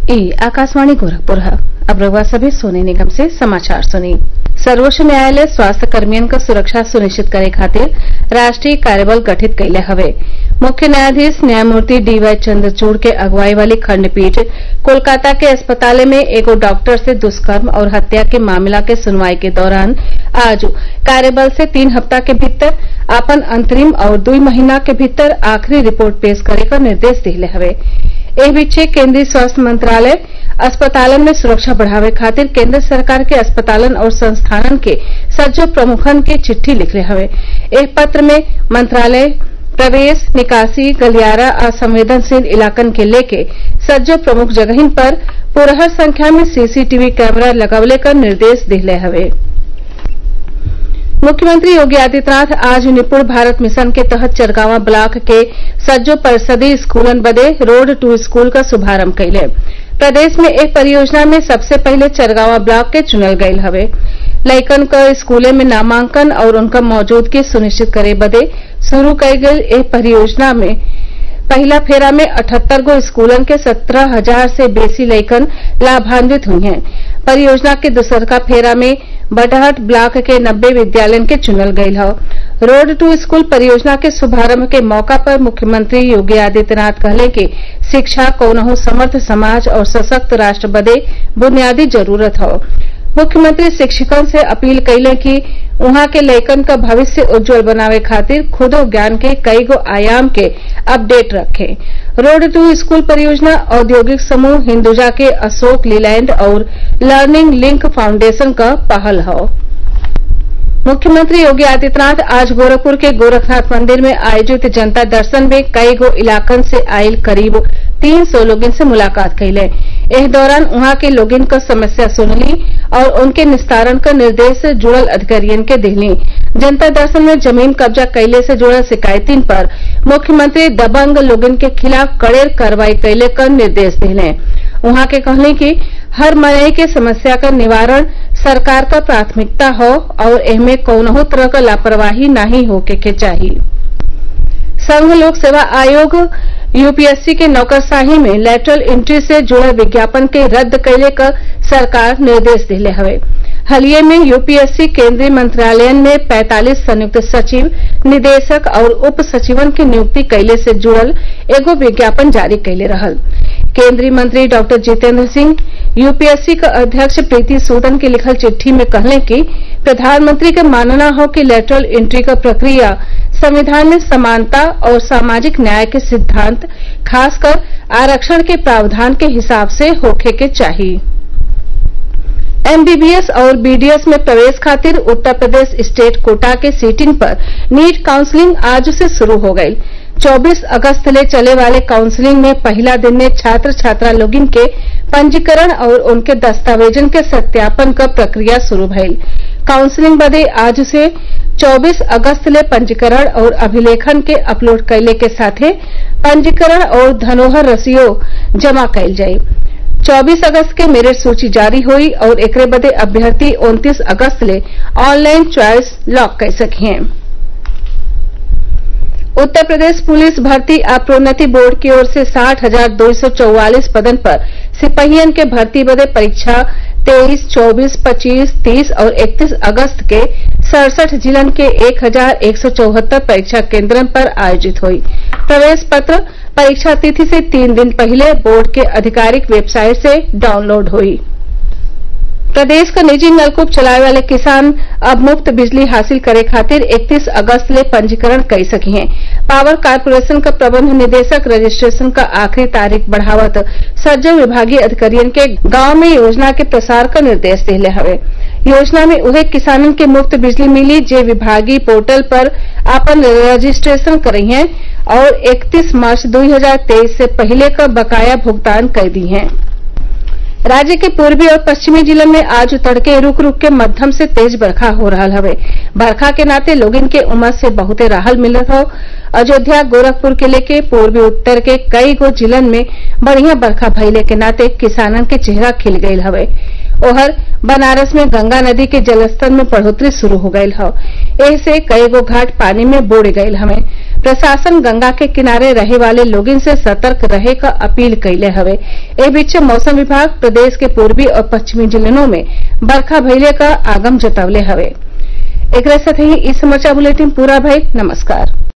ई आकाशवाणी गोरखपुर है अब रउआ सभे सोने निगम से समाचार सुनी सर्वोच्च न्यायालय स्वास्थ्य कर्मियन क सुरक्षा सुनिश्चित करे खातिर राष्ट्रीय कार्यबल गठित कइले हवे मुख्य न्यायाधीश न्यायमूर्ति डी वाई चंद्रचूड़ के अगुवाई वाली खंडपीठ कोलकाता के अस्पताल में एगो डॉक्टर से दुष्कर्म और हत्या के मामला के सुनवाई के दौरान आज कार्यबल से तीन हफ्ता के भीतर आपन अंतरिम और दुई महीना के भीतर आखिरी रिपोर्ट पेश करे क निर्देश दिहले हवे एह बीचे केंद्रीय स्वास्थ्य मंत्रालय अस्पतालन में सुरक्षा बढ़ावे खातिर केंद्र सरकार के अस्पतालन और संस्थानन के सज्जो प्रमुखन के चिट्ठी लिखले हवे एह पत्र में मंत्रालय प्रवेश निकासी गलियारा आ संवेदनशील इलाकन के लेके सज्जो प्रमुख जगहिन पर पुरहर संख्या में सीसीटीवी कैमरा लगवले क निर्देश दिहले हवे मुख्यमंत्री योगी आदित्यनाथ आज निपुण भारत मिशन के तहत चरगावा ब्लॉक के सज्जो परिषदीय स्कूलन बदे रोड टू स्कूल क शुभारंभ कइले प्रदेश में एह परियोजना में सबसे पहिले चरगावा ब्लॉक के चुनल गयल हवे लइकन क स्कूले में नामांकन और उनका मौजूदगी सुनिश्चित करे बदे शुरू कईल गयल एह परियोजना में पहिला फेरा में अठहत्तर गो स्कूलन के सत्रह हजार से बेसी लइकन लाभान्वित हुई हैं परियोजना के दूसरका फेरा में बडहट ब्लॉक के नब्बे विद्यालयन के चुनल गयल हौ रोड टू स्कूल परियोजना के शुभारंभ के मौका पर मुख्यमंत्री योगी आदित्यनाथ कहले कि शिक्षा कौनहू समर्थ समाज और सशक्त राष्ट्र बदे बुनियादी जरूरत हौ मुख्यमंत्री शिक्षकन से अपील कइले कि उहाँ के लइकन क भविष्य उज्जवल बनावे खातिर खुदो ज्ञान के कईगो आयाम के अपडेट रखे रोड टू स्कूल परियोजना औद्योगिक समूह हिंदुजा के अशोक लीलैंड और लर्निंग लिंक फाउंडेशन क पहल हौ मुख्यमंत्री योगी आदित्यनाथ आज गोरखपुर के गोरखनाथ मंदिर में आयोजित जनता दर्शन में कई गो इलाकन से आयल करीब तीन सौ लोगन से मुलाकात कइले एह दौरान उहाँ के लोगन क समस्या सुनली और उनके निस्तारण क निर्देश जुड़ल अधिकारियन के दिहली जनता दर्शन में जमीन कब्जा कइले से जुड़ल शिकायतिन पर मुख्यमंत्री दबंग लोगन के खिलाफ कड़ेर कार्रवाई कइले क निर्देश दिहले उहाँ के कहली कि हर मनई के समस्या क निवारण सरकार क प्राथमिकता हौ और एहमे कौनहू तरह क लापरवाही नाही होखे के चाही संघ लोक सेवा आयोग यूपीएससी के नौकरशाही में लेटरल एंट्री से जुड़ल विज्ञापन के रद्द कइले क सरकार निर्देश दिहले हवे हलिये में यूपीएससी केंद्रीय मंत्रालयन में 45 संयुक्त सचिव निदेशक और उप सचिवन की नियुक्ति कइले से जुड़ल एगो विज्ञापन जारी कइले रहल केंद्रीय मंत्री डॉक्टर जितेंद्र सिंह यूपीएससी क अध्यक्ष प्रीति सूदन के लिखल चिट्ठी में कहले कि प्रधानमंत्री के मानना हो कि लेटरल एंट्री क प्रक्रिया संविधान में समानता और सामाजिक न्याय के सिद्धांत खासकर आरक्षण के प्रावधान के हिसाब से होखे के चाहिए एमबीबीएस और बीडीएस में प्रवेश खातिर उत्तर प्रदेश स्टेट कोटा के सीटिंग पर नीट काउंसलिंग आज से शुरू हो गयी 24 अगस्त ले चले वाले काउंसलिंग में पहला दिन में छात्र छात्रा लोगिन के पंजीकरण और उनके दस्तावेजन के सत्यापन क प्रक्रिया शुरू भइल काउंसलिंग बदे आज से 24 अगस्त ले पंजीकरण और अभिलेखन के अपलोड कइले के साथे पंजीकरण और धनोहर रसियो जमा कइल जाई 24 अगस्त के मेरिट सूची जारी हुई और एकरे बदे अभ्यर्थी 29 अगस्त ले ऑनलाइन चॉइस लॉक कर सकिए उत्तर प्रदेश पुलिस भर्ती आ प्रोन्नति बोर्ड की ओर से साठ हजार दो सौ चौवालीस पदन पर सिपहियन के भर्ती बदे परीक्षा तेईस चौबीस पच्चीस तीस और इकतीस अगस्त के सड़सठ जिलन के एक हजार एक सौ चौहत्तर परीक्षा केंद्रन पर आयोजित हुई प्रवेश पत्र परीक्षा तिथि से तीन दिन पहले बोर्ड के आधिकारिक वेबसाइट से डाउनलोड हुई प्रदेश क निजी नलकूप चलावे वाले किसान अब मुफ्त बिजली हासिल करे खातिर 31 अगस्त ले पंजीकरण कई सकी हैं पावर कारपोरेशन क प्रबंध निदेशक रजिस्ट्रेशन क आखिरी तारीख बढ़ावत सज्जो विभागीय अधिकारियन के गांव में योजना के प्रसार क निर्देश दिले हवे योजना में उहे किसानन के मुफ्त बिजली मिली जे विभागीय पोर्टल पर आपन रजिस्ट्रेशन करई हैं और 31 मार्च 2023 से पहले क बकाया भुगतान कर दी हैं राज्य के पूर्वी और पश्चिमी जिलों में आज तड़के रूक रूक के मध्यम से तेज बरखा हो रहा हवे बरखा के नाते लोगन के उमस से बहुते राहत मिलत हौ अयोध्या गोरखपुर के लेके पूर्वी उत्तर के कई गो जिलन में बढ़िया बरखा भइले के नाते किसानन के चेहरा खिल गयल हवे ओहर बनारस में गंगा नदी के जलस्तर में बढ़ोतरी शुरू हो गयल हौ एसे कईगो घाट पानी में बुड़ गयल हवे प्रशासन गंगा के किनारे रहे वाले लोगन से सतर्क रहे क अपील कइले हवे एह बीचे मौसम विभाग प्रदेश के पूर्वी और पश्चिमी जिलों में बरखा भइले क आगम जतवले हवे एकरे साथ ही इ समाचार बुलेटिन पूरा भइल नमस्कार